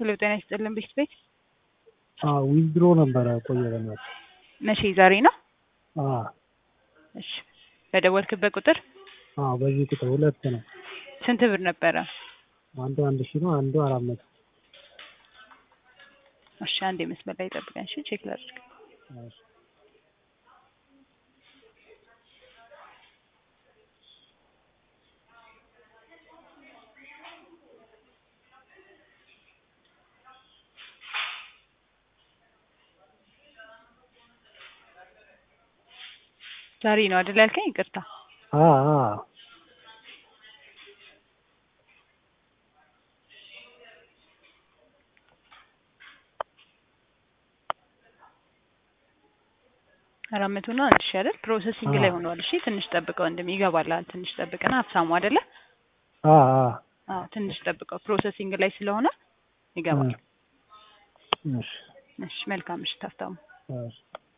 ሄሎ ጤና ይስጥልን ቤት ቤት ዊዝድሮ ነበረ ቆየ በናት መቼ ዛሬ ነው? አዎ እሺ በደወልክበት ቁጥር በዚህ ቁጥር ሁለት ነው። ስንት ብር ነበረ? አንዱ አንድ ሺህ ነው፣ አንዱ አራት መቶ እሺ አንዴ መስመር ላይ ጠብቀን እሺ ቼክ ላድርግ። ዛሬ ነው አይደል ያልከኝ? ይቅርታ አራት መቶ ነው አንድ ሺህ አይደል? ፕሮሰሲንግ ላይ ሆኗል። እሺ ትንሽ ጠብቀው እንደም ይገባላል። ትንሽ ጠብቀና ሀብታሙ አይደለ? አዎ ትንሽ ጠብቀው ፕሮሰሲንግ ላይ ስለሆነ ይገባል። እሺ መልካም ምሽት ሀብታሙ።